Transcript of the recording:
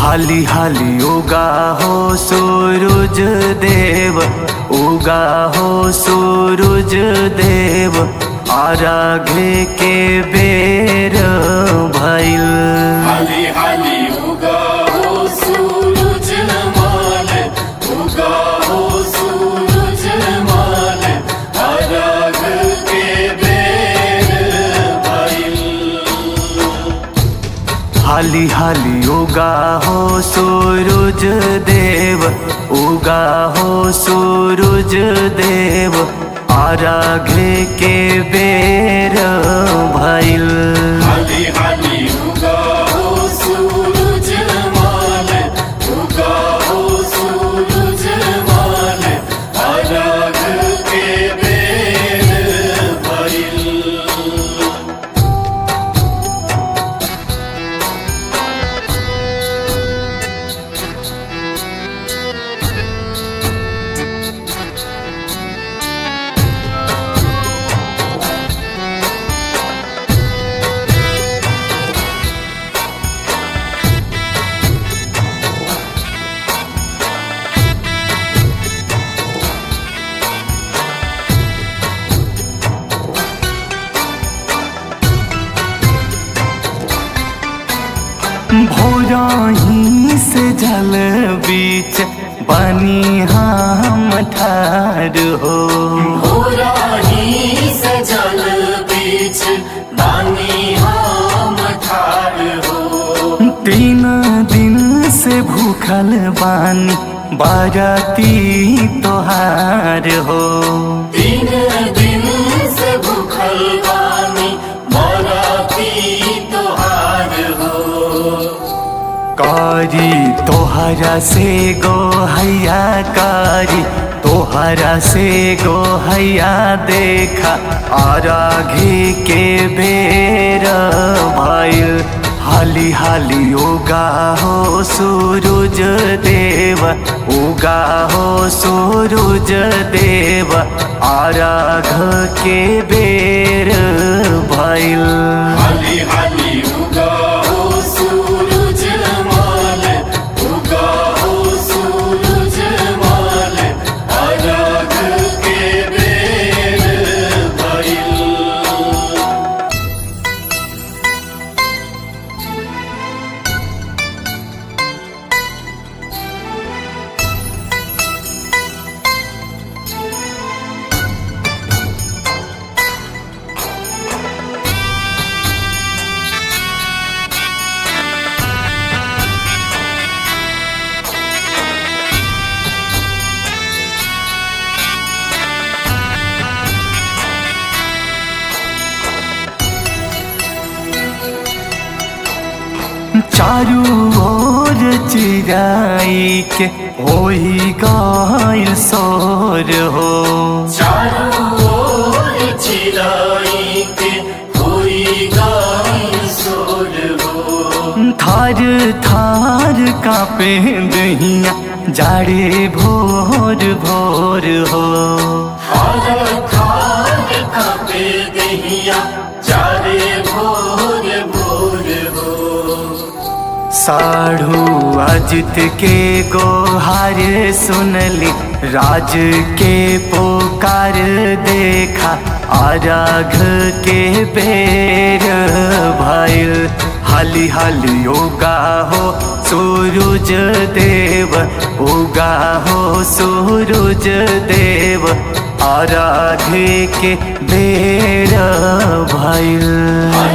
हाली हाली उगा हो सूरज देव उगा हो सूरज देव आराघे के बेर भइल हाली हाली उगा हो सूरज माल उगा हो सूरज माल अरग के बेर भइल हाली हाली उगा हो सूरज देव उगा हो सूरज देव आराघे के बेर भइल हाली हाली उगा हो सूरज माल उगा हो सूरज माल अरग के बेर भइल भोरही से जल बीच बनी हम ठार हो होराही से जल बीच बानी हम ठार हो तीन दिन से भूखल बानी बाराती तोहार हो तीन दिन से भूखल बानी बराती तोहार हो कारी तोहरा से गो हैया कारी तोहरा से गो हैया देखा आराघे के बेर भइल हाली हाली उगा हो सूरज देव उगा हो सूरज देव आराघ के बेर भइल हाली हाली उगा हो सूरज माल उगा हो सूरज माल अरग के बेर भइल चारू ओर चिराई के होई गइल सोर हो चारों ओर चिराई के कोई गाय सोर हो थार थार कापे दहिया जाड़े भोर भोर हो हर खार कापे दहिया चारे भोर भोर हो साढ़ू अजित के गोहार सुनली राज के पोकार देखा आराघ के बेर भइल हाली हाली उगा हो सूरज देव उगा हो सूरज देव आराधे के बेर भइल